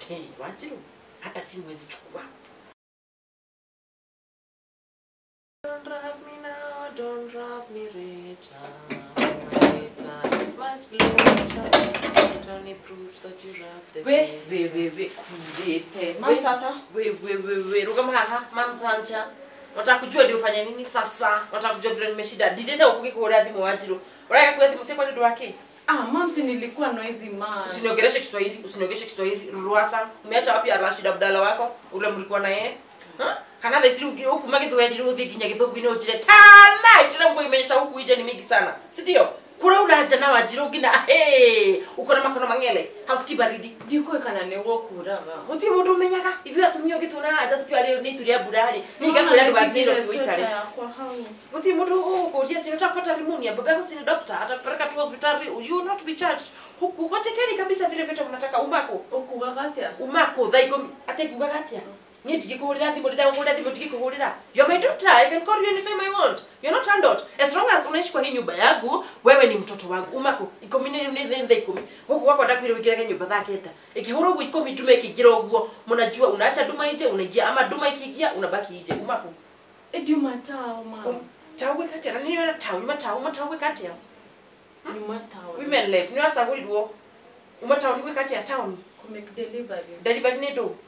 hey, Wanjiru hata simu huwezi chukua Don't love me now, don't love me later. Later is much later. It only proves that you love the we baby. we we we kurete We- mam sasa we we we we rugama haha mam sancha nataka kujua ndio ufanye nini sasa nataka kujua vile nimeshida dideta ukuki kuorea thimu Wanjiru uraka kuya thimu sekwa ndio wake ah mam si nilikuwa noisy man usiniongeleshe Kiswahili usiniongeleshe Kiswahili ruruasa umeacha wapi Rashid Abdalla wako ule mlikuwa na yeye Ha? kana thesi huku magithwendi uthi nginya githungu-inĩ ũnjire tana itire mvua imeisha huku ije ni mingi sana si ndio kura uraja na wanjiru ngina hey, uko na makono mang'ele hausikii baridi ndikå kana nä gå kuraga gutirĩ mũndũ ũmenyaga ithuĩ atumia ũngĩtuna haja tukiwa rĩu nĩ itũrĩa mbura-rĩ ningakwĩra ndũgathiĩ Nairobi ũikare yakwa hau gutirĩ mũndũ ũgũkũria si unataka kupata pneumonia baba yako si ni doctor atakupeleka tu hospitali you will not be charged huku gotekeri kabisa vile vyote mnataka umako å kugaga atä a umako thaa ikũmi atĩ ngugaga atĩa niĩ ndigĩkũhũrĩra thimũ rĩrĩa ũhũrĩra thimũ ndigĩkũhũrĩra you're my daughter I can call you anytime I want you're not handled as long as unaishi kwa hii nyumba yangu wewe ni mtoto wangu umako ikũmi nĩ nĩ nĩ thaa ikũmi gũkũ gwakwa ndakwire ũingĩrage nyũmba thaa kenda ĩkĩhũra ũguo ikũmi nduma ĩkĩingĩra ũguo mnajua unaacha nduma ije unaingia ama nduma ikiingia unabaki ije umako ndiuma tao ma tau gwĩka atĩa na nĩ ũrĩa tau nyuma tau uma tau gwĩka atĩa nyuma tao women lab nĩ wacagũrirwo uma tau nĩ gwĩka atĩa taũni kå make delivery delivery nĩ ndũ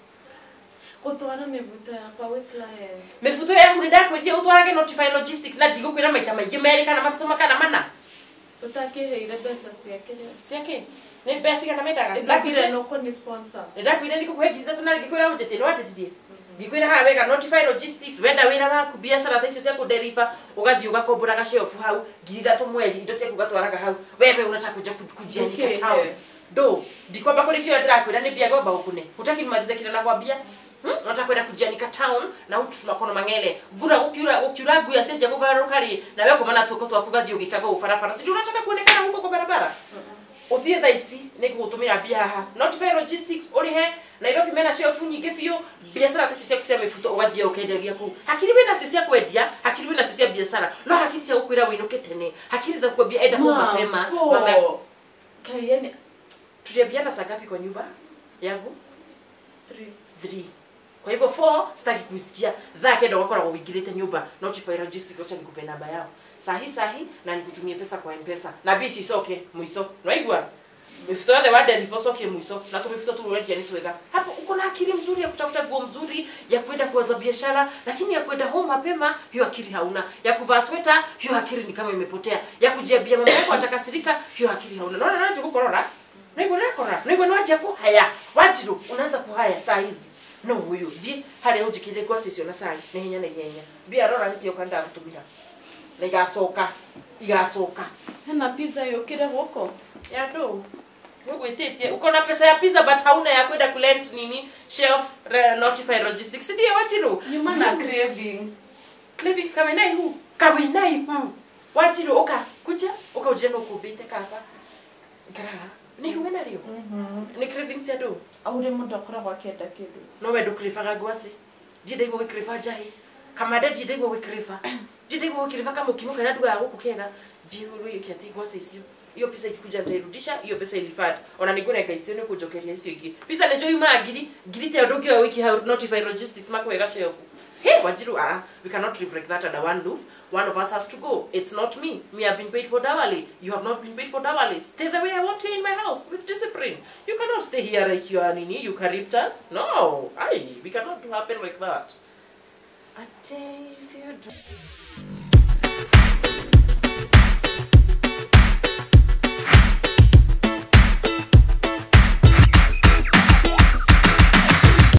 gå twara mä vuto yakwa wä client mibuto yaku nä ndakwĩrire ũtwarage notify logistics na ndigũkwĩra maita maingĩ merĩ kana matatũ makana mana å takä heire mbeca ciake ciake nĩ mbea cigana mendaga ndakwire no kå nä sponsor nĩ ndakwĩre ndikũkũhe ngiri ithatũ na ngĩkwĩra ũnjĩtie nĩ wanjĩtirie ngikwĩra haha wega notify logistics wenda wĩra waku biacara tha icio cia kũderiva ũgathiĩ ũgakombora gaceobu hau ngiri ithatũ mweri indo ciaku ũgatwaraga hau wewe unataka kuja ku- kujianika Okay, town yeah. ndo ndikwamba kũrĩ kĩo ndĩrakwĩra nĩ mbia gomba ũkune utaki nimalize kile nakwambia Hmm? unataka kwenda kujianika town na hutu tunakono mang'ele ngura gukiura gukiura ngui acenje kuvaruka rĩ na wewe kumana tuko twaku gathiĩ ũgĩkaga ũbarabara si ndio unataka kuonekana huko kwa barabara uthiĩ thaa ici nĩ ngũgũtũmĩra mbia haha notify logistics ũrĩhe nairobi mena shelf nyingĩ biũ biacara ta icio ciaku cia mĩbuto ũgathiĩ ũkendagia kũu hakiri wĩ nacio cia kwendia hakiri wĩ nacio cia biacara no hakiri cia gũkwĩra wĩinũke tene hakiri za kukwambia enda home mapema mama kaieni tuliambiana saa ngapi kwa nyumba yangu 3 kwa hivyo 4 sitaki kuisikia dhaa kenda wakoragwo wĩingĩrĩte nyumba notify logistic wacha nikupe namba yao sahi sahi na nikutumie pesa kwa mpesa na bici icoke mwiso naigua mifuto yothe wa deriva ucokie mwiso na tumifuto tuwendia ni twega hapo uko na akili mzuri ya kutafuta nguo mzuri ya kwenda kuanza biashara lakini ya kwenda home mapema hiyo akili hauna ya kuvaa sweta hiyo akili ni kama imepotea ya kujiambia mama yako atakasirika hiyo akili hauna naona naje kukorora naigua nakora naigua nwaje kuhaya wajiru unaanza kuhaya saa hizi no huyu thi harĩa ũnjĩkĩire ngwacĩ icio na cai na ihenya na ihenya mbia rora nĩcio kanda gũtũmĩra na igacoka igacoka hena pizza yå kä re gå kå ya ndũ nĩũgwĩtĩtie uko na pesa ya pizza but hauna ya kwenda kulent nini shelf re, notify logistics ndio wajiru nyuma na cravings livings kawinai hu kawinai hu wajiru uka kuja uka ujira no kumbite kaba ngaraga nĩ huwe narĩo nĩ cravings ya ndũ aure må ndå akoragwo akä kä ndå no wendo kirivaga ngwacĩ ndiendaigua gĩkiriva njahĩ kamande ndiendaigua gĩkiriva ndiendaigua gĩkiriva kamũkimo kana nduga ya gũkũ kega thiĩ wĩke atĩ ngwacĩ icio hiyo pesa ikikuja nitairudisha hiyo pesa ilifad ona nikurenga icio nĩ kũnjokeria icio ingĩ pesa nĩnjo yumaga ngiri ngiri teo ndũngĩoya wiki how notify logistics makwega shelf Hey, Wajiru, ah, we cannot live like that under one roof. One of us has to go. It's not me. Me, I've been paid for dowry. You have not been paid for dowry. Stay the way I want you in my house with discipline. You cannot stay here like you are Nini, eucalyptus. No, aye, we cannot do happen like that. A day if you do.